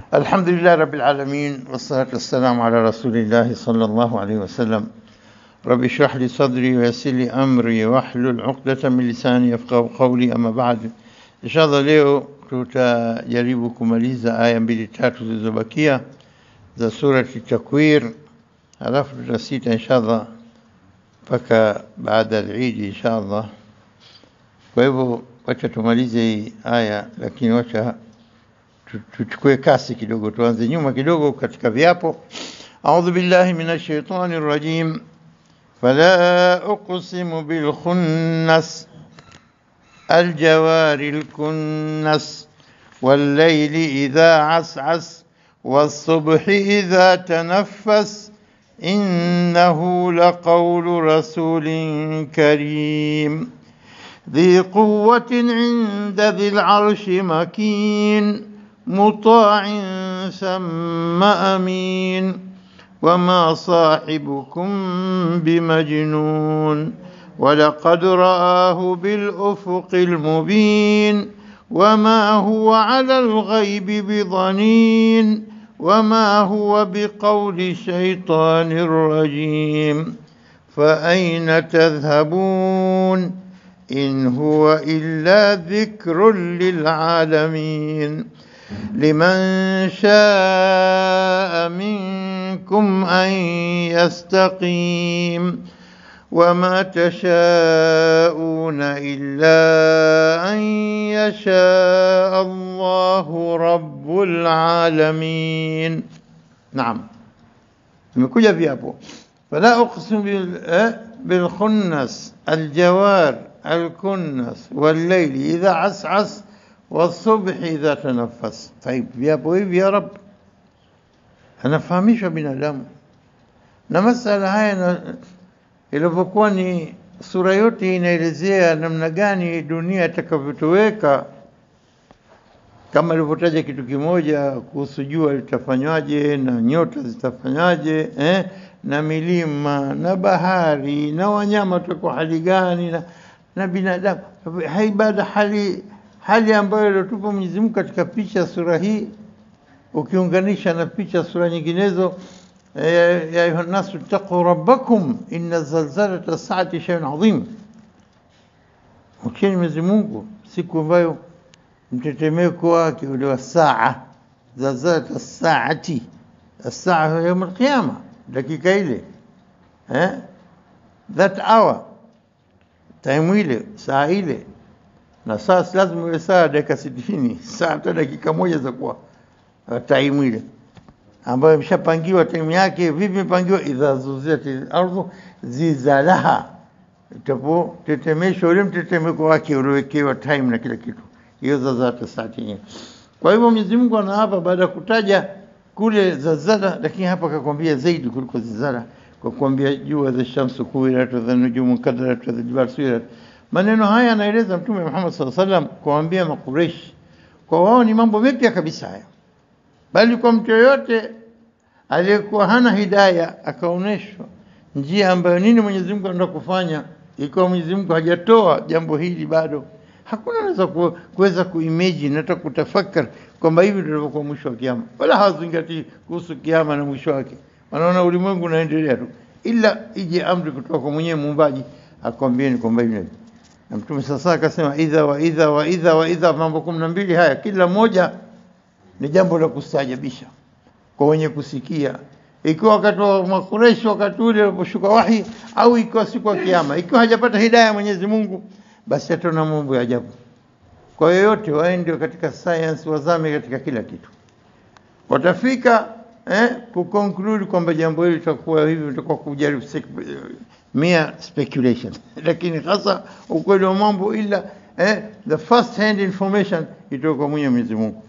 الحمد لله رب العالمين والصلاة والسلام على رسول الله صلى الله عليه وسلم رب اشرح لي صدري ويسر لي أمري واحلل عقدة من لساني يفقه قولي أما بعد إن شاء الله leo tutajaribu kumaliza aya mbili tatu zilizobakia za surati Takwir, halafu tutasita inshallah mpaka baada ya Eid inshallah. Kwa hivyo wacha tumalize hii aya, lakini wacha tu- tuchukue kasi kidogo, tuanze nyuma kidogo katika viapo. A'udhu billahi minash shaitani rajim. Fala uqsimu bil khunnas الجوار الكنس والليل إذا عسعس والصبح إذا تنفس إنه لقول رسول كريم ذي قوة عند ذي العرش مكين مطاع ثم أمين وما صاحبكم بمجنون ولقد رآه بالأفق المبين وما هو على الغيب بضنين وما هو بقول شيطان رجيم فأين تذهبون إن هو إلا ذكر للعالمين لمن شاء منكم أن يستقيم وما تشاءون إلا أن يشاء الله رب العالمين نعم imekuja viapo fala uqsim bil eh, bil khunnas al jawar al kunnas wal layli idha as'as والصبح إذا تنفس طيب viapo hivi ya rab anafahamishwa binadamu na masala haya na ilivyokuwa ni sura yote inaelezea namna gani dunia itakavyotoweka, kama ilivyotaja kitu kimoja kuhusu jua litafanywaje na nyota zitafanywaje eh, na milima na bahari na wanyama watakuwa hali gani na, na binadamu haibada hali hali ambayo iliotupa Mwenyezi Mungu katika picha sura hii ukiunganisha na picha sura nyinginezo يا أيها الناس اتقوا ربكم إن زلزلة الساعة شيء عظيم Mcheni Mwenyezi Mungu siku ambayo mtetemeko wake ule wa saa zalzalat saati saa yaum alqiyama, dakika ile eh, that hour time ile saa ile, na saa si lazima iwe saa dakika sitini, saa hata dakika moja za kuwa time ile ambayo imeshapangiwa time yake. Vipi imepangiwa? idha zuzilatil ardhu zilzalaha, itapotetemeshwa ule mtetemeko wake uliowekewa time na kila kitu, hiyo zazata saati yenyewe. Kwa hivyo Mwenyezi Mungu anaapa baada ya kutaja kule zalzala, lakini hapa akakwambia zaidi kuliko zilzala, kwa kuambia jua za shamsu kuwirat wa nujumu kadarat wa jibal suyirat. Maneno haya anaeleza Mtume Muhammad sallallahu alaihi wasallam kuwaambia Makureishi, kwa wao ni mambo mapya kabisa haya bali kwa mtu yoyote aliyekuwa hana hidaya akaonyeshwa njia ambayo nini Mwenyezi Mungu anataka kufanya, ikiwa Mwenyezi Mungu hajatoa jambo hili bado, hakuna anaweza ku, kuweza kuimagine hata kutafakari kwamba hivi ndio ilivyokuwa mwisho wa kiama, wala hawazingatii kuhusu kiama na mwisho wake. Wanaona ulimwengu unaendelea tu, ila ije amri kutoka kwa mwenyewe muumbaji akwambieni kwamba hivi na hivi. Na Mtume sasa akasema idha wa idha wa idha wa idha, mambo kumi na mbili haya kila moja ni jambo la kustaajabisha kwa wenye kusikia, ikiwa wakati wa Makureshi, wakati ule uliposhuka wahi, au ikiwa siku ya Kiyama. Ikiwa hajapata hidaya ya Mwenyezi Mungu, basi ataona mambo ya ajabu. Kwa yoyote waende katika science, wazame katika kila kitu, watafika eh, kuconclude kwamba jambo hili litakuwa hivi, litakuwa kujaribu mere speculation, lakini hasa ukweli wa mambo, ila eh, the first hand information itoka kwa Mwenyezi Mungu.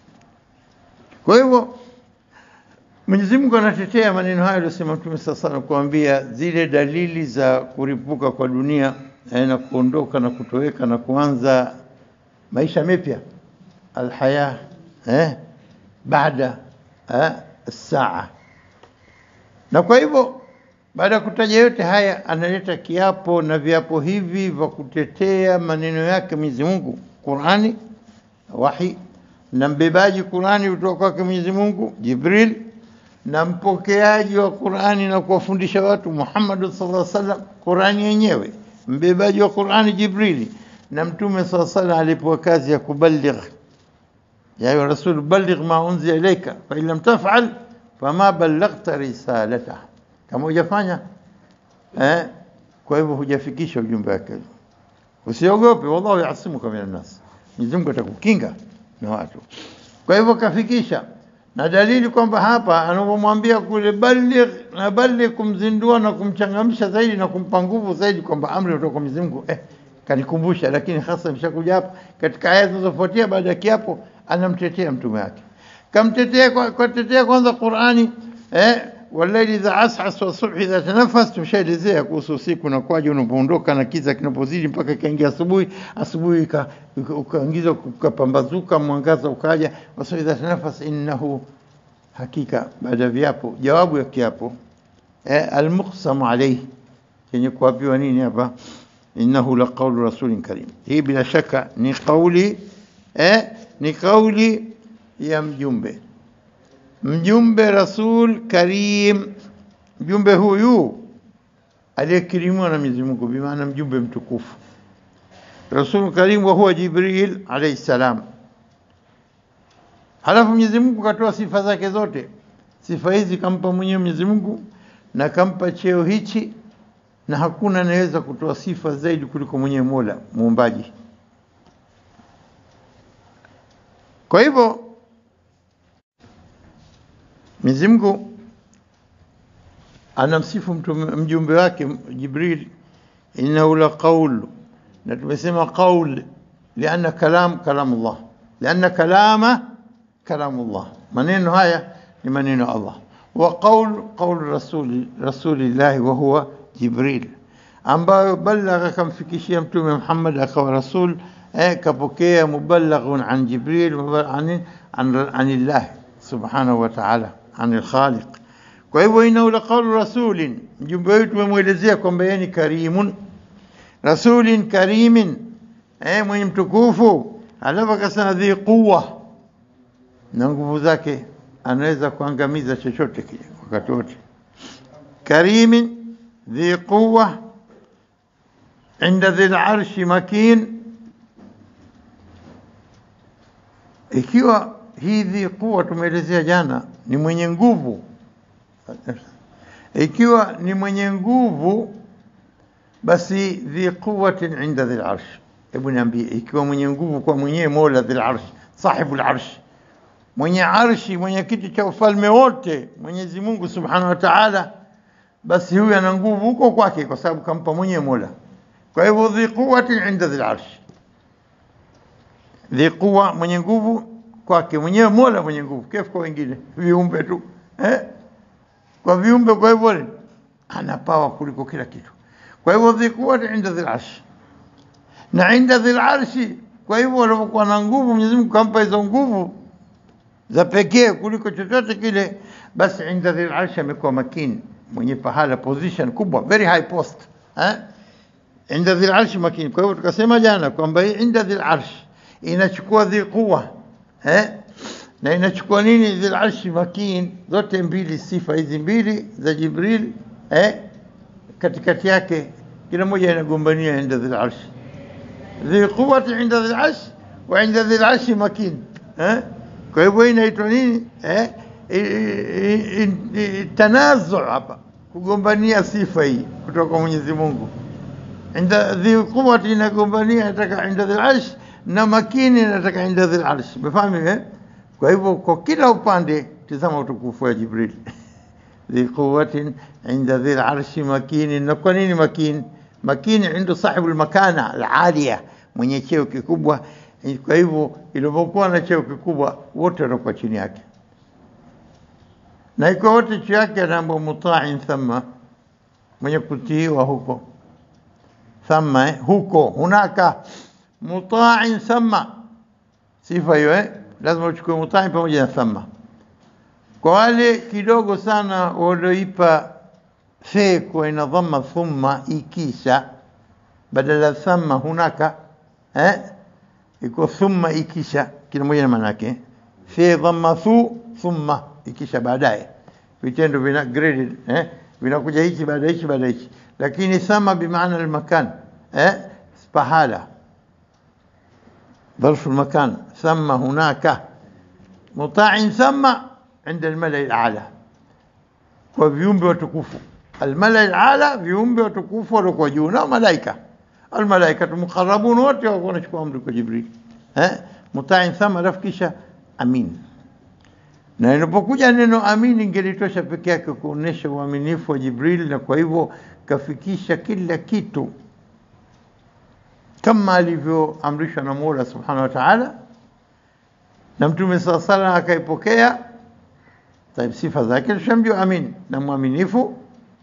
Kwa hivyo Mwenyezi Mungu anatetea maneno hayo aliyosema Mtume sasa sana kuambia zile dalili za kuripuka kwa dunia eh, na kuondoka na kutoweka na kuanza maisha mapya alhaya eh, baada eh, saa. Na kwa hivyo baada ya kutaja yote haya, analeta kiapo na viapo hivi vya kutetea maneno yake Mwenyezi Mungu, Qurani, wahi na mbebaji Qurani kutoka kwake Mwenyezi Mungu Jibril, na mpokeaji wa Qurani na kuwafundisha watu Muhammad sallallahu alaihi wasallam Qurani yenyewe, mbebaji wa Qurani Jibrili, na Mtume sallallahu alaihi wasallam alipewa kazi ya kubaligh, ya ayuha rasul balligh ma unzila ilayka fa in lam taf'al fama ballaghta risalata, kama hujafanya eh, kwa hivyo hujafikisha ujumbe wake. Usiogope, wallahu yasimuka minan nas, Mwenyezi Mungu atakukinga na watu. Kwa hivyo kafikisha, na dalili kwamba hapa anapomwambia kule baligh na baligh, kumzindua na kumchangamsha zaidi na kumpa nguvu zaidi, kwamba amri kutoka kwa Mwenyezi Mungu eh, kanikumbusha. Lakini hasa imeshakuja hapa katika aya zinazofuatia baada ya kiapo, anamtetea mtume wake, kamtetea kwa, kwa tetea kwanza Qur'ani eh, walaili idha asas wa subhi idha tanafas. Tumeshaelezea kuhusu usiku na kwaje unapoondoka na kiza kinapozidi mpaka ikaingia asubuhi, asubuhi ukaingiza ukapambazuka, mwangaza ukaja. Wasa idha tanafas, innahu hakika, baada ya viapo, jawabu ya kiapo eh, almuqsamu alayhi, yenye kuapiwa nini hapa? Innahu la qawlu rasulin karim. Hii bila shaka ni kauli eh, ni kauli ya mjumbe mjumbe rasul karim, mjumbe huyu aliyekirimiwa na Mwenyezi Mungu, bi maana mjumbe mtukufu, rasul karim, wa huwa Jibril alayhi salam. Halafu Mwenyezi Mungu katoa sifa zake zote. Sifa hizi kampa mwenyewe Mwenyezi Mungu na kampa cheo hichi, na hakuna anayeweza kutoa sifa zaidi kuliko mwenyewe Mola muumbaji. Kwa hivyo Mwenyezi Mungu anamsifu mjumbe wake Jibril, innahu la qaul, na tumesema qaul lianna kalam kalamullah, lianna kalama kalamullah, maneno haya ni maneno ya Allah. Wa qaul qaul rasuli rasulillahi wa huwa Jibril, ambayo balagha, kamfikishia Mtume Muhammad akawa rasul eh, kapokea mubalaghun an Jibril an anillahi subhanahu wa ta'ala anil khaliq. Kwa hivyo innahu la qawlu rasulin, mjumbe wetu tumemwelezea kwamba yeye ni karimun, rasulin karimin, eh, mwenye mtukufu. Alafu akasema dhi quwa, na nguvu zake anaweza kuangamiza chochote kile wakati wote. Karimin dhi quwa inda dhil arshi makin, ikiwa hii dhi quwa tumeelezea jana ni mwenye nguvu. Ikiwa ni mwenye nguvu, basi dhi quwatin inda dhil arsh. Hebu niambie, ikiwa mwenye nguvu kwa mwenyewe Mola dhil arsh, sahibul arsh, mwenye arshi, mwenye kiti cha ufalme wote, Mwenyezi Mungu subhanahu wa ta'ala, basi huyu ana nguvu huko kwake, kwa sababu kampa mwenyewe Mola. Kwa hivyo dhi quwatin inda dhil arsh, dhi quwa, mwenye nguvu kwake mwenyewe Mola mwenye nguvu, kefu kwa wengine viumbe tu eh? Kwa viumbe, kwa hivyo ana pawa kuliko kila kitu. Kwa hivyo dhikuwa inda dhil arshi na inda dhil arshi. Kwa hivyo wanapokuwa na nguvu, Mwenyezi Mungu kampa hizo nguvu za pekee kuliko chochote kile, basi inda dhil arshi amekuwa makini, mwenye pahala position kubwa, very high post eh? Inda dhil arshi makini. Kwa hivyo tukasema jana kwamba hii inda dhil arshi inachukua dhi quwa eh? na inachukua nini? Dhil arshi makin, zote mbili, sifa hizi mbili za Jibril eh? katikati yake kila moja inagombania inda dhil arshi, dhi quwati inda dhil arshi wa inda dhil arshi makin eh? kwa hivyo inaitwa nini eh? tanazu hapa, kugombania sifa hii kutoka kwa Mwenyezi Mungu. Inda dhi quwati inagombania nataka inda dhil arshi na makini nataka inda dhil arshi, umefahamu eh? Kwa hivyo kwa kila upande tizama utukufu wa Jibril dhi quwwatin inda dhil arshi makini. Na kwa nini makini? Makini inda sahibu almakana alalia, mwenye cheo kikubwa. Kwa hivyo ilipokuwa na cheo kikubwa, wote wanakuwa chini yake, na ikiwa wote chini yake, anaambwa mutain thumma, mwenye kutiiwa huko thumma, eh, huko hunaka mutain thumma, sifa hiyo eh lazima uchukue mutai pamoja na thumma. Kwa wale kidogo sana walioipa fe kwa ina dhamma thumma ikisha badala thumma hunaka eh, iko thumma ikisha kila moja na maana yake fi dhamma thu thumma ikisha baadaye vitendo vina graded eh vinakuja hichi baada hichi baada hichi lakini thama bimaana almakan eh pahala ظرف المكان ثم هناك مطاع ثم عند الملأ الأعلى kwa viumbe watukufu almala alala viumbe watukufu waliokuwa juu na malaika almalaikatu muqarrabun wote wako wanachukua amri kwa Jibril eh mutain thama alafu kisha amin na inapokuja neno amin ingelitosha peke yake kuonesha uaminifu wa Jibril na kwa hivyo kafikisha kila kitu kama alivyoamrishwa na Mola Subhanahu wa Ta'ala na Mtume sala sala akaipokea Taib, sifa zake tushamjua amin na mwaminifu.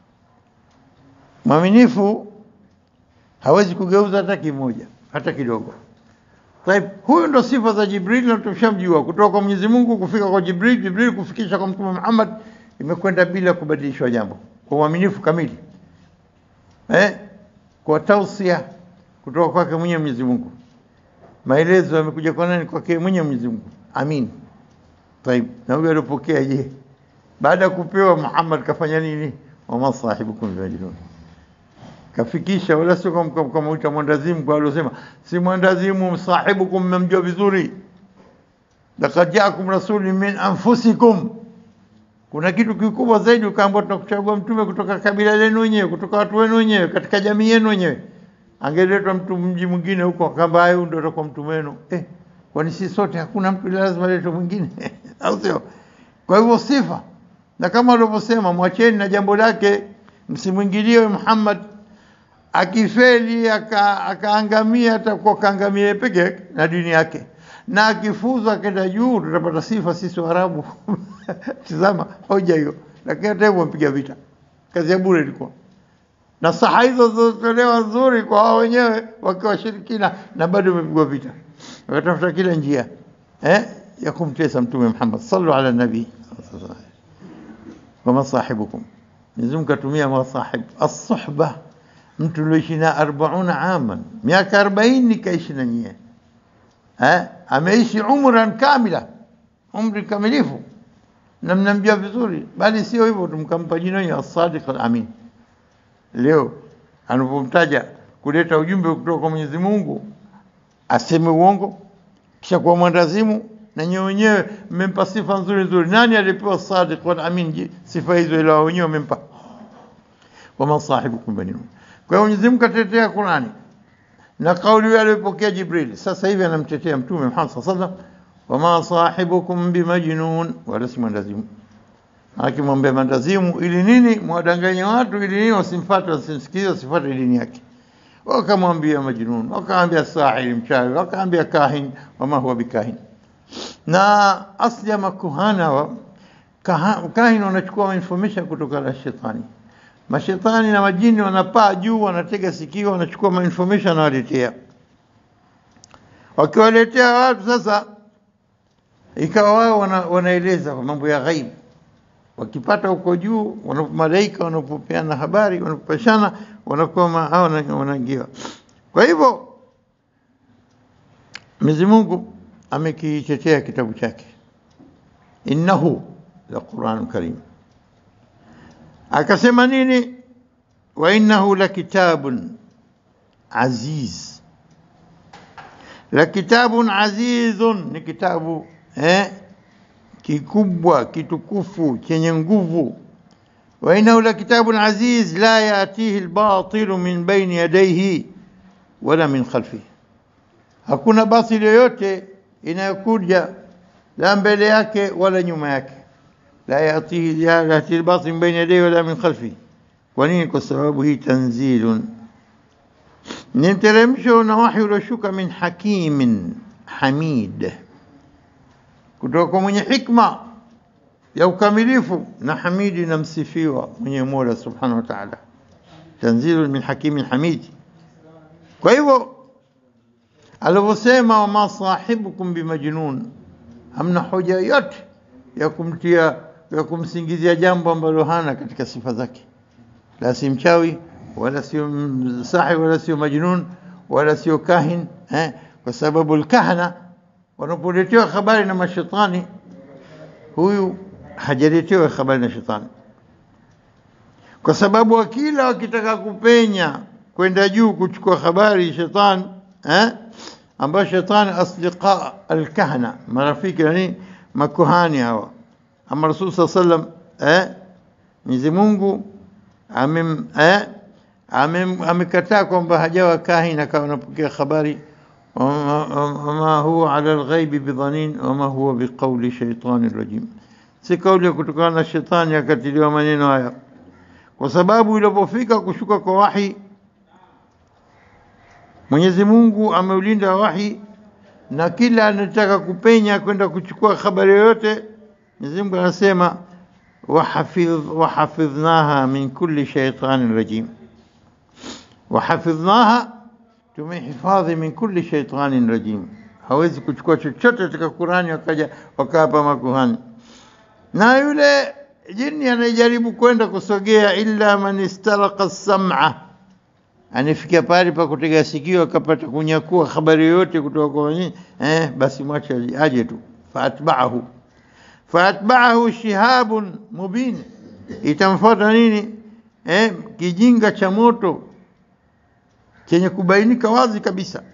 Mwaminifu hawezi kugeuza hata kimoja hata kidogo. Taib, huyu ndo sifa za Jibril na tushamjua kutoka kwa Mwenyezi Mungu kufika kwa Jibril, Jibril kufikisha kwa Mtume Muhammad, imekwenda bila kubadilishwa jambo, kwa uaminifu kamili eh, kwa tausia kutoka kwake mwenye Mwenyezi Mungu. Maelezo yamekuja kwa nani? Kwake mwenye Mwenyezi Mungu. Amin. Taib, na huyo alipokea je? Baada ya kupewa Muhammad kafanya nini? Wama sahibukum bimajnun, kafikisha, wala sio kama kama uta mwandazimu kwa alosema, si mwandazimu, sahibukum mmemjua vizuri. Laqad jaakum rasulun min anfusikum, kuna kitu kikubwa zaidi, ukaambiwa tunakuchagua mtume kutoka kabila lenu wenyewe, kutoka watu wenu wenyewe, katika jamii yenu wenyewe. Angeletwa mtu mji mwingine huko, akamba huyu ndio atakuwa mtume wenu eh, kwani si sote hakuna mtu lazima aletwe mwingine au sio? Kwa hivyo sifa, na kama walivyosema, mwacheni na jambo lake, msimwingilie Muhammad. Akifeli aka, akaangamia, atakuwa kaangamia peke yake na dini yake, na akifuzu akenda juu, tutapata sifa sisi Waarabu. Tizama hoja hiyo, lakini hata hivyo mpiga vita, kazi ya bure ilikuwa na saha hizo zilizotolewa nzuri kwa wao wenyewe wakiwa washirikina, na bado imepigwa vita, wakatafuta kila njia eh, ya kumtesa Mtume Muhammad. Sallu ala nabii wama sahibukum, Mwenyezi Mungu katumia masahib as-suhba, mtu ulioishi na arbauna aman, miaka arobaini kaishi na nyie eh, ameishi umran kamila, umri kamilifu, na mnamjua vizuri, bali sio hivyo, tumkampa jina hilo as-sadiq al-amin leo anapomtaja kuleta ujumbe kutoka kwa Mwenyezi Mungu aseme uongo kisha kuwa mwandazimu, na nyewe wenyewe mmempa sifa nzuri nzuri. Nani alipewa sadiq wal amin sifa hizo, ila wao wenyewe wamempa? Wama sahibukum binun. Kwa hiyo Mwenyezi Mungu katetea Qurani na kauli hiyo aliyopokea Jibril, sasa hivi anamtetea Mtume Muhammad sallallahu alaihi wasallam, wama sahibukum bimajnun, wala si mwandazimu akimwambia mandazimu ili nini? Mwadanganya watu ili nini? Wasimfuate, wasimsikize, wasifuate dini yake. Wakamwambia majnun, wakamwambia sahiri, mchawi, wakamwambia kahin, wama huwa bikahin. Na asli ya makuhana wa kaha- kahin wanachukua information kutoka na shetani. Mashetani na majini wanapaa juu, wanatega sikio, wanachukua ma information wanawaletea. Wakiwaletea watu sasa, ikawa wao wana, wanaeleza mambo ya ghaibu wakipata huko juu, wana- malaika wanapopeana habari, wanapopashana, wanakuwa ma- hao wana- wanaingia. Kwa hivyo Mwenyezi Mungu amekitetea kitabu chake, innahu la Qur'an karim. Akasema nini? wa innahu la kitabun aziz, la kitabun azizun, ni kitabu eh, kikubwa kitukufu chenye nguvu. wa innahu la kitabun aziz la yatihi albatilu min baini yadayhi wala min khalfihi, hakuna batili yoyote inayokuja la mbele yake wala nyuma yake. la yatihi la yatihi albatil min baini yadayhi wala min khalfihi. Kwa nini? Kwa sababu hii tanzilun ni mteremsho na wahi ulioshuka min hakimin hamid kutoka kwa mwenye hikma ya ukamilifu na hamidi na msifiwa mwenye Mola subhanahu wa ta'ala, tanzilu min hakimin hamid. Kwa hivyo alivyosema, wama sahibukum bimajnun, hamna hoja yote ya kumtia ya kumsingizia jambo ambalo hana katika sifa zake, la si mchawi wala sio sahi wala sio majnun wala sio kahin eh, kwa sababu alkahana wanapoletewa habari na mashetani, huyu hajaletewa habari na shetani, kwa sababu wakila wakitaka kupenya kwenda juu kuchukua habari shetani eh, ambayo shetani asdiqa alkahna, marafiki yani makuhani hawa, ama Rasul saa sallam eh, Mwenyezi Mungu amem eh, amem amekataa kwamba hajawa kahin akawa anapokea habari wama huwa ala alghaibi bidhanin wama huwa biqauli shaitani rajim, si kauli ya kutokana na shetani akatiliwa maneno haya, kwa sababu ilipofika kushuka kwa wahi Mwenyezi Mungu ameulinda wahi na kila anataka kupenya kwenda kuchukua habari yoyote, Mwenyezi Mungu anasema wahafidh wahafidhnaha min kulli shaitanin rajim, wahafidhnaha, tumehifadhi min kulli shaitanin rajim. Hawezi kuchukua chochote katika Qurani wakaja wakawapa makuhani, na yule jini anayejaribu kwenda kusogea, illa man istalaqa sam'a anifikia pale pa kutega sikio akapata kunyakua habari yoyote kutoka kwa nini eh, basi mwache aje tu. Faatbaahu faatbaahu shihabun mubin, itamfuata nini eh, kijinga cha moto chenye kubainika wazi kabisa.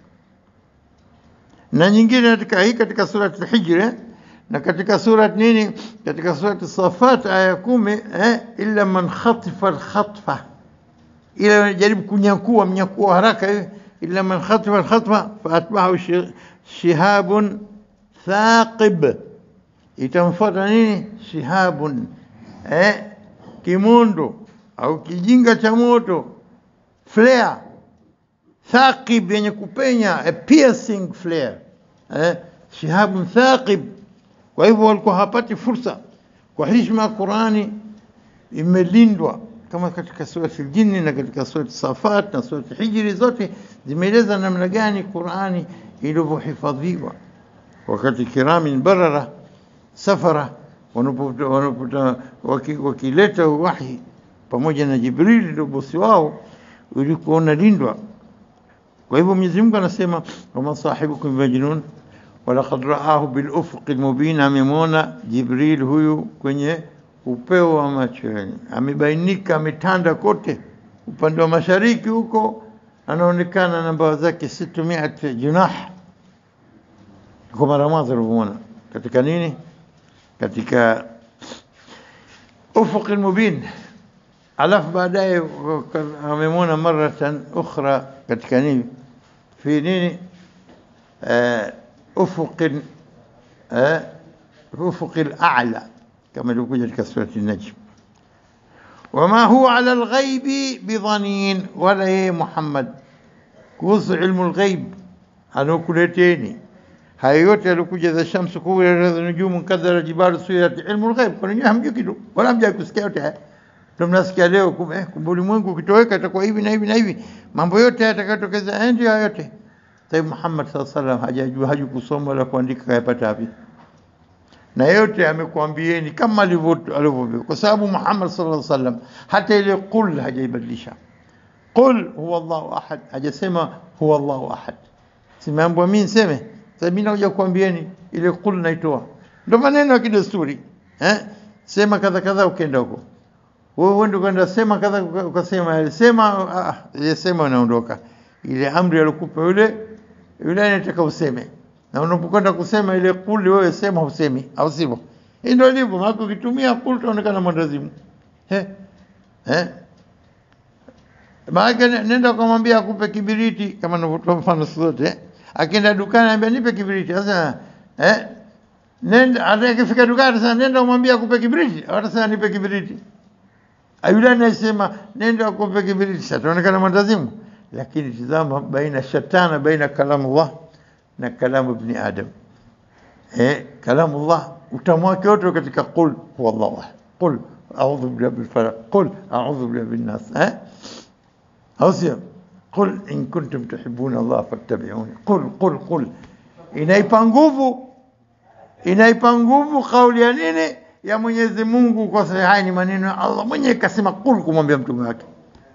Na nyingine katika hii katika surat al-Hijr eh, na katika surat nini, katika surat Safat aya kumi eh, illa man khatifa al-khatfa ila jaribu kunyakua mnyakuo haraka hivi, illa man khatifa alkhatfa faatbahu shihabun thaqib, itamfuata nini? Shihabun eh, kimondo au kijinga cha moto, flare thaqib, yenye kupenya, a piercing flare eh, shihabun thaqib. Kwa hivyo walikuwa hapati fursa, kwa heshima ya Qurani imelindwa kama katika surati Aljinni na katika surati Safat na surati Hijri, zote zimeeleza namna gani Qurani ilivyohifadhiwa wakati kiramin barara safara wanapota wakileta wahi pamoja na Jibrili ndio bosi wao, ulikuwa unalindwa. Kwa hivyo Mwenyezi Mungu anasema wama sahibukum majnun walaqad raahu bil ufuqil mubin, amemwona Jibril huyu kwenye upeo wa macho yenu, amebainika, ametanda kote upande wa mashariki huko, anaonekana na mbawa zake situmiat junah kwa mara mwanzo alivyomwona katika nini, katika ufuq almubin. Alafu baadaye amemwona maratan ukhra katika nini, fi nini, ufuq ufuq al-a'la kama ilivyokuja katika surati Najm, wama huwa ala alghaibi bidhanin, wala yeye Muhammad kuhusu ilmu alghaib anaokuleteni haya yote alikuja za shamsu kuwira za nujumu kadhara jibalu suyirat, ilmu alghaib kwa nini hamjui kitu wala hamjai kusikia yote haya? Ndio mnasikia leo, kumbe eh, kumbe ulimwengu ukitoweka itakuwa hivi na hivi na hivi, mambo yote yatakayotokeza ndio hayo yote. Sayyid Muhammad sallallahu alaihi wasallam hajajua haju kusoma wala kuandika, kayapata wapi? na yote amekuambieni kama alivyo, kwa sababu Muhammad sallallahu alaihi wasallam hata ile qul hajaibadilisha. Qul huwa Allahu ahad, hajasema huwa Allahu ahad. Simeambiwa mimi niseme, sasa mimi nakuja kuambieni ile qul naitoa, ndio maneno ya kidesturi eh, sema kadha kadha, ukenda huko wewe uende kwenda sema kadha, ukasema sema, ah, ile sema unaondoka, ile amri alikupa yule yule anataka useme na unapokwenda kusema ile kuli, wewe sema usemi, au sivyo? Hii ndio ilivyo, maana ukitumia kuli utaonekana mwendazimu eh eh. Maana nenda kumwambia akupe kibiriti, kama ninavyotoa mfano zote eh. Akienda dukani anambia nipe kibiriti, sasa eh, nenda atakifika dukani sasa, nenda umwambie akupe kibiriti, atasema nipe kibiriti. Ayule anasema nenda akupe kibiriti, sasa utaonekana mwendazimu. Lakini tizama, baina shatana baina kalamullah na kalamu ibni Adam eh, kalamullah utamu wake wote katika qul huwa Allahu ahad, qul a'udhu birabbil falaq, qul a'udhu birabbin nas eh, au sio? Qul in kuntum tuhibbuna Allah fattabi'uni, qul qul qul. Inaipa nguvu, inaipa nguvu kauli ya nini ya Mwenyezi Mungu, kwa sababu haya ni maneno ya Allah mwenyewe kasema qul, kumwambia mtume wake.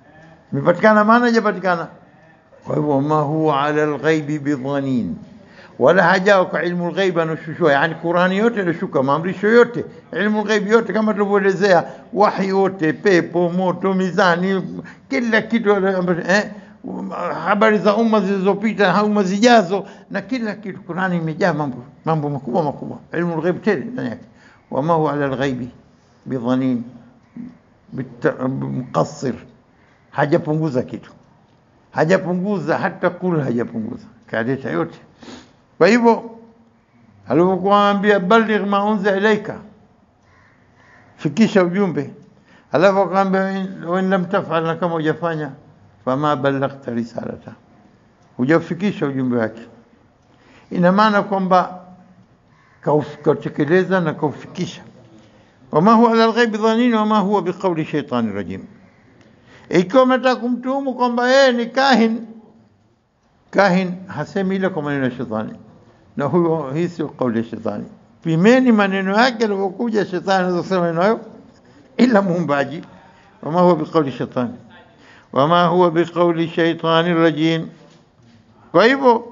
Imepatikana maana, haijapatikana? Kwa hivyo ma huwa ala alghaibi bidhanin wala hajao kwa ilmu lghaibi anashushua, yani Qurani yote ilishuka, maamrisho yote, ilmu lghaibi yote, kama tulivyoelezea, wahi wote, pepo, moto, mizani, kila kitu eh, habari za umma zilizopita, umma zijazo, na kila kitu. Qurani imejaa mambo mambo makubwa makubwa, ilmu lghaibi tele ndani yake. wama huwa ala lghaibi bidhanin muqassir, hajapunguza kitu, hajapunguza hata kula, hajapunguza kaleta yote. Kwa hivyo alivyokuwa anambia baligh ma unzila ilaika, fikisha ujumbe, alafu akamwambia wa in lam tafal, na kama hujafanya fama ballaghta risalata, hujafikisha ujumbe wake. Ina maana kwamba kautekeleza na kaufikisha. wama huwa ala lghaibi dhanin wama huwa biqauli shaitani rajim. Ikiwa umetaka kumtuhumu kwamba yeye ni kahin kahin hasemi ile kwa maneno ya shetani, na huyo hii sio kauli ya shetani. Pimeni maneno yake alivyokuja shetani anaweza kusema maneno hayo, ila muumbaji. Wama huwa biqauli shetani wama huwa biqauli shaitani rajim. Kwa hivyo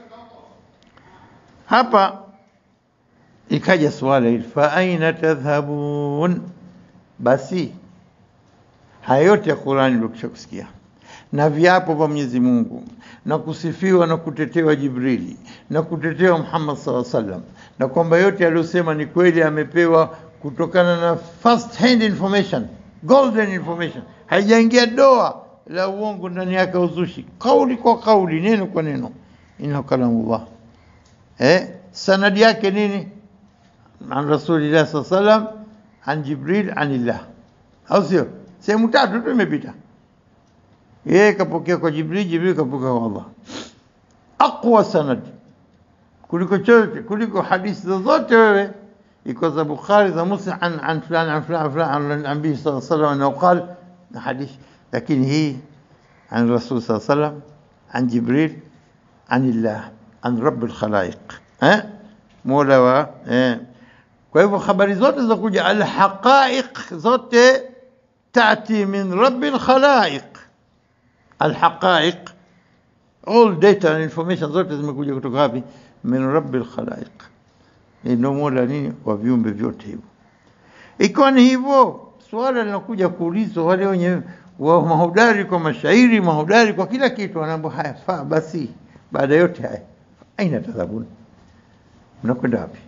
hapa ikaja swala hili, fa aina tadhhabun, basi haya yote ya Qurani ndio kusikia na viapo vya Mwenyezi Mungu na kusifiwa na kutetewa Jibrili na kutetewa Muhammad sallallahu alaihi wasallam, na kwamba yote aliyosema ni kweli, amepewa kutokana na first hand information, golden information, haijaingia doa la uongo ndani yake, uzushi, kauli kwa kauli, neno kwa neno, inna kalamullah. Eh, sanadi yake nini? An rasulillah sallallahu alaihi wasallam, an Jibril, anillah, au sio? Sehemu tatu tu imepita yeye kapokea kwa Jibril, Jibril kapokea kwa Allah. Aqwa sanad kuliko chote, kuliko hadithi zozote wewe iko za Bukhari za Muslim an an fulan an fulan fulan an nabii sallallahu alaihi wasallam qal na hadithi, lakini hii an rasul sallallahu alaihi wasallam an Jibril an Allah an rabb alkhalaiq eh, mola wa eh. Kwa hivyo habari zote za kuja alhaqaiq zote tati min rabb alkhalaiq alhaqaiq all data and information zote zimekuja kutoka wapi? min rabbil khalaiq, ndio mola nini wa viumbe vyote hivyo. Ikiwa ni hivyo, swala linakuja kuulizwa wale wenye wa mahodari kwa mashairi, mahodari kwa kila kitu, wanaambia haya faa basi. Baada yote haya, aina tadhabun, mnakwenda wapi?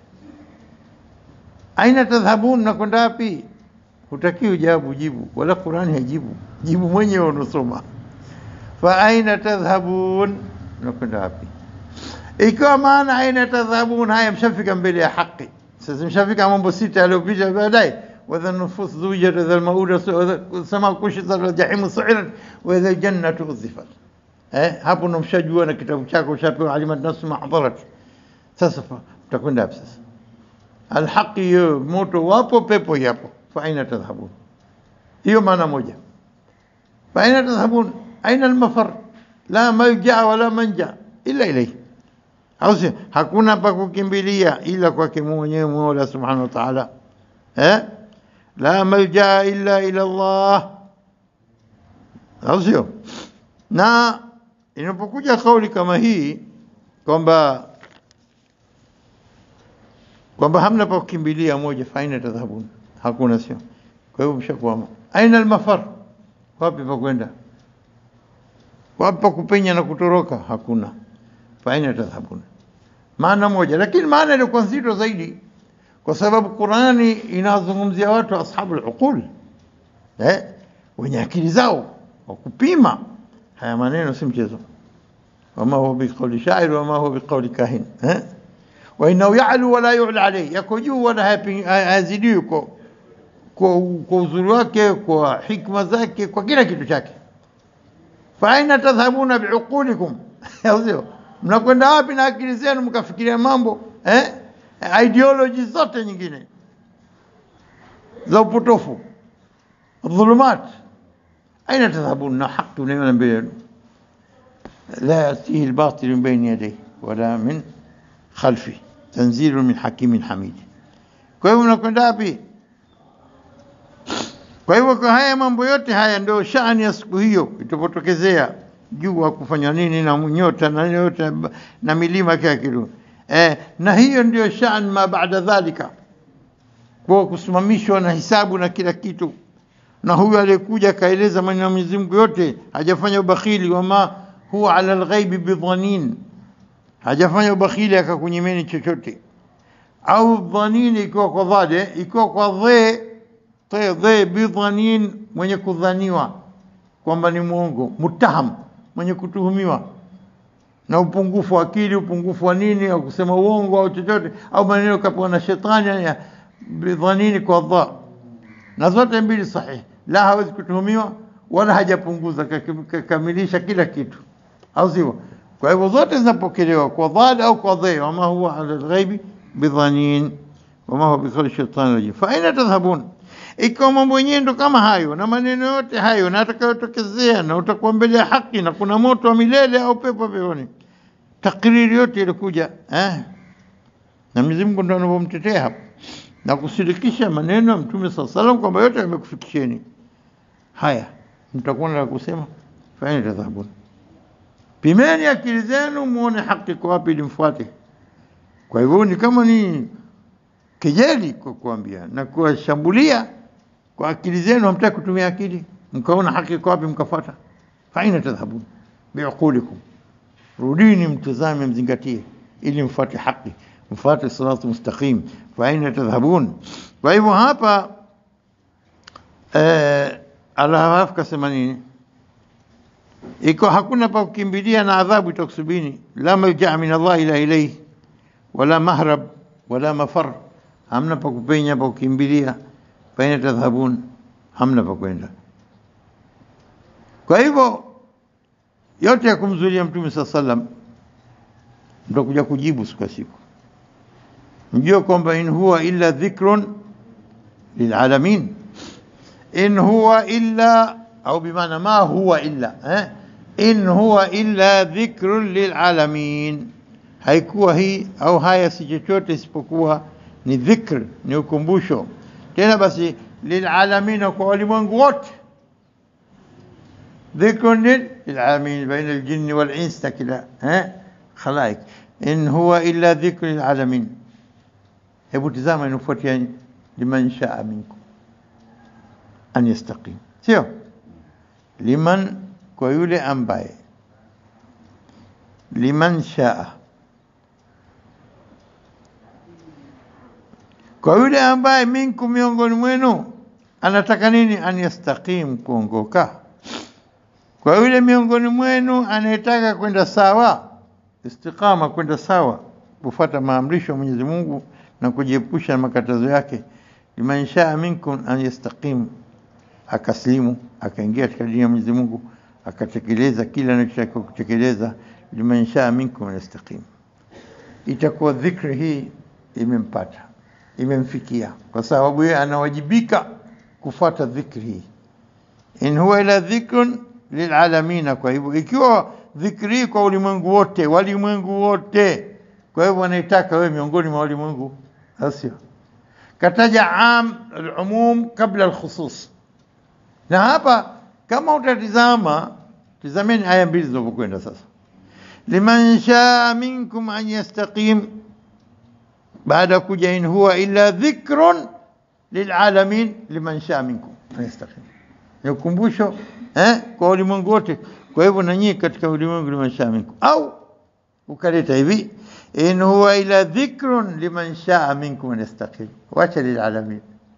Aina tadhhabun, mnakwenda wapi? Hutakiwi jawabu, jibu, wala Qurani hajibu, jibu mwenyewe unasoma fa aina tadhhabun, mnakwenda wapi? Ikiwa maana aina tadhhabun, haya mshafika mbele ya haki. Sasa mshafika mambo sita yaliyopita baadaye, wadha nufus zuwijat wadha lmauda sama kushita wadha jahimu suirat wadha ljannatu uzifat. Eh, hapo ndo mshajua na kitabu chako ushapewa, alimat nafsu mahdarat. Sasa mtakwenda wapi sasa? Alhaqi hiyo moto wapo, pepo yapo, fa aina tadhhabun. Hiyo maana moja. Fa aina tadhhabun aina almafar la malja wala manja illa ilayhi, au sio? Hakuna pa kukimbilia ila kwake mwenyewe Mola subhanahu wa ta'ala. Eh, la malja illa ila Allah, au sio? Na inapokuja kauli kama hii kwamba kwamba hamna pa kukimbilia moja, fa aina tadhhabun, hakuna, sio? Kwa hivyo mshakwama. Aina almafar, wapi pa kwenda? Wapa kupenya na kutoroka hakuna. Faina tadhhabun, maana moja, lakini maana ilikuwa nzito zaidi, kwa sababu Qurani inazungumzia watu ashabul uqul, eh, wenye akili zao wa kupima. Haya maneno si mchezo. Wama huwa biqauli shair wama huwa biqauli kahin, eh, wa innahu ya'lu wala yu'la alayhi, yako juu wala hazidiwi kwa kwa uzuri wake, kwa hikma zake, kwa kila kitu chake fa aina tadhhabuna biuqulikum, au sio? Mnakwenda wapi na akili zenu mkafikiria mambo eh? ideology zote nyingine za upotofu, dhulumat. Aina tadhhabun, na haki unaiona mbele yenu, la yatihi albatil min bayni yadayhi wala min khalfi, tanzilu min hakimin hamid. Kwa hivyo mnakwenda wapi? Kwa hivyo kwa haya mambo yote haya ndio shani ya siku hiyo itapotokezea, jua kufanya nini na nyota na yote na milima kila kitu. eh, na hiyo ndio shan ma baada dhalika, kwa kusimamishwa na hisabu na kila kitu. Na huyu aliyekuja akaeleza maneno ya Mwenyezi Mungu yote, hajafanya ubakhili, wama huwa ala alghaibi bidhanin, hajafanya ubakhili akakunyimeni chochote au dhanin ikiwa kwa dhade, ikiwa kwa dhe te dhe bidhanin, mwenye kudhaniwa kwamba ni mwongo, mutaham, mwenye kutuhumiwa na upungufu wa akili, upungufu wa nini, au kusema uongo au chochote, au maneno kapewa na shetani ya bidhanini kwa dha, na zote mbili sahihi. La, hawezi kutuhumiwa wala hajapunguza, kakamilisha kila kitu, au sivyo? Kwa hivyo zote zinapokelewa kwa dhad au kwa dhe, wama huwa ala alghaibi bidhanin wama huwa bikali shaitani rajim. Fa aina tadhhabun, ikiwa mambo yenyewe ndo kama hayo na maneno yote hayo na atakayotokezea na utakuwa mbele ya haki na kuna moto wa milele au pepo peponi, takriri yote ilikuja eh? na Mwenyezi Mungu ndo anavyomtetea hapo na kusidikisha maneno ya Mtume saa salam kwamba yote yamekufikisheni haya, mtakuwa na la kusema. Fa aina tadhhabun, pimeni akili zenu muone haki kwa wapi ili mfuate. Kwa hivyo ni kama ni kejeli kwa kuambia na kuwashambulia kwa akili zenu, hamtaki kutumia akili, mkaona haki kwa wapi mkafuata. Faina tadhhabun biuqulikum, rudini mtazame, mzingatie ili mfuate haki, mfuate siratu mustaqim. Faina tadhhabun. Kwa hivyo hapa eh, Allah kasema nini? Iko hakuna pa kukimbilia na adhabu itakusubini, la malja min Allah ila ilayhi wala mahrab wala mafar, hamna pa kupenya pa kukimbilia. Faina tadhhabun, hamna pa kwenda. Kwa hivyo yote ya kumzulia Mtume saa sallam mtakuja kujibu siku ya siku, mjue kwamba in huwa illa dhikrun lilalamin, in huwa illa au bimaana ma huwa illa eh? in huwa illa dhikrun lilalamin haikuwa hii au haya si chochote isipokuwa ni dhikr, ni ukumbusho. Tena basi lilalamina, kwa walimwengu wote. Dhikrun lilalamin baina aljinni walins na kila khalaik, in huwa illa dhikru lilalamin. Hebu tizama inafuatia liman shaa minkum an yastaqim, sio liman, kwa yule ambaye liman shaa kwa yule ambaye minkum, miongoni mwenu, anataka nini? An yastaqim, kuongoka. Kwa yule miongoni mwenu anayetaka kwenda sawa, istiqama, kwenda sawa, kufuata maamrisho ya Mwenyezi Mungu na kujiepusha na makatazo yake. Liman shaa minkum an yastaqim, akaslimu, akaingia katika dini ya Mwenyezi Mungu, akatekeleza kile anachotakiwa kutekeleza. Liman shaa minkum an yastaqim, itakuwa dhikri hii imempata imemfikia kwa sababu yeye anawajibika kufuata dhikri hii, in huwa ila dhikrun lilalamina. Kwa hivyo ikiwa dhikri hii kwa ulimwengu wote, walimwengu wote, kwa hivyo wanaitaka wewe miongoni mwa walimwengu, sio kataja am alumum kabla alkhusus. Na hapa kama utatizama, tizameni aya mbili zinavyokwenda sasa, liman shaa minkum an yastaqim baada ya kuja in huwa illa dhikrun lilalamin liman shaa minkum yastaqim, ni ukumbusho eh, kwa ulimwengu wote. Kwa hivyo na nyinyi katika ulimwengu liman shaa minkum, au ukaleta hivi in huwa illa dhikrun liman shaa minkum yastaqim, wacha lilalamin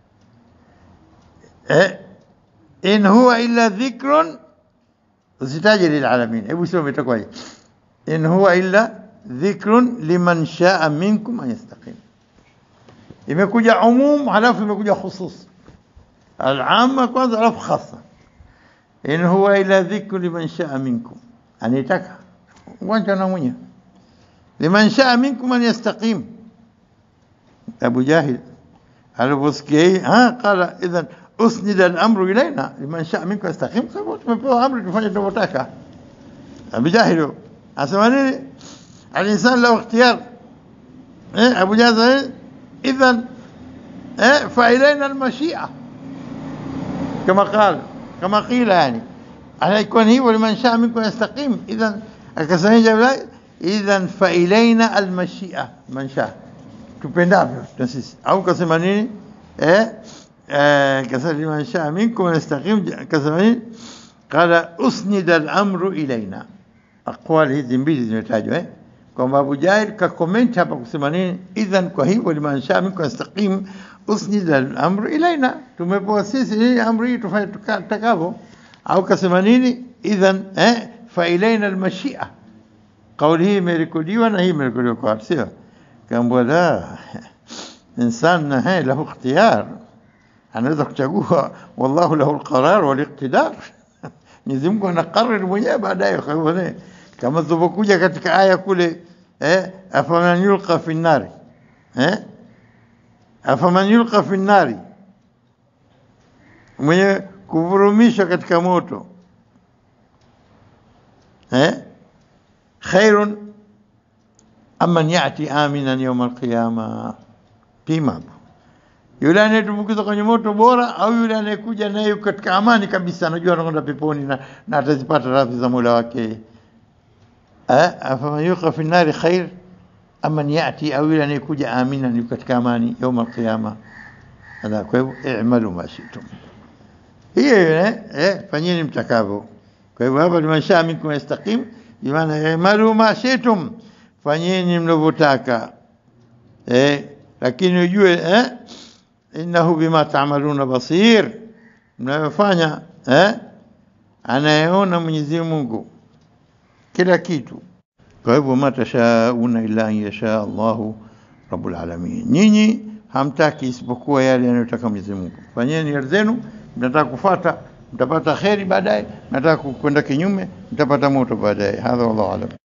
eh, in huwa illa dhikrun, usitaje lilalamin. Hebu sio itakuwaje? in huwa illa dhikrun liman shaa minkum an yastaqim. Imekuja umum halafu imekuja khusus, alama kwanza halafu khasa. In huwa ila dhikru liman shaa minkum, anitaka wanja na mwenye liman shaa minkum an yastaqim. Abu Jahil aliposikia hii qala idhan usnida al-amru ilaina liman shaa minkum yastaqim, sababu tumepewa amri tufanye tunavyotaka. Abu Jahil asema nini? الإنسان له اختيار إيه أبو جهل إيه؟ إذا إيه فإلينا المشيئة كما قال كما قيل يعني على يكون هي ولمن شاء منكم يستقيم إذا akasema idhan fa ilaina almashia mansha tupendavyo na sisi au kasema nini eh eh kasema liman shaa minkum yastaqim kasema nini qala usnida al-amru ilaina aqwali hizi mbili zimetajwa eh kwamba Abu Jahl ka comment hapa kusema nini idhan kwa hivyo liman shaa minkum yastaqim usnida al-amru ilaina tumepewa sisi nini amri hii tufanye tutakavyo au kasema nini idhan eh fa ilaina al-mashia kauli hii imerekodiwa na hii imerekodiwa kwa sio kaambwa la insan na lahu ikhtiyar anaweza kuchagua wallahu lahu alqarar wal iqtidar Mwenyezi Mungu anakariri mwenyewe baadaye kwa hivyo kama tulivyokuja katika aya kule eh afaman yulqa fi nari eh afaman yulqa fi nari mwenye kuvurumishwa katika moto eh khairun amman yati aminan yawm alqiyama pima yule anayetumbukizwa kwenye moto bora au yule anayekuja naye katika amani kabisa anajua anakwenda peponi na, na atazipata radhi za Mola wake eh afaman yuqa fi nari khair amman yati au yule anayekuja aminan yuko katika amani yawm alqiyama hada kwa hivyo i'malu ma shi'tum hiyo eh, eh fanyeni mtakavyo kwa hivyo hapa limanshaa minkum yastaqim bimaana i'malu ma shi'tum fanyeni mnavyotaka eh lakini ujue eh innahu bima ta'maluna basir mnayofanya eh anayeona Mwenyezi Mungu kila kitu kwa hivyo matashauna illa an yasha Allahu rabbul alamin nyinyi hamtaki isipokuwa yale yanayotaka Mwenyezi Mungu fanyeni yale zenu mnataka kufuata mtapata kheri baadaye mnataka kwenda kinyume mtapata moto baadaye hadha wallahu alam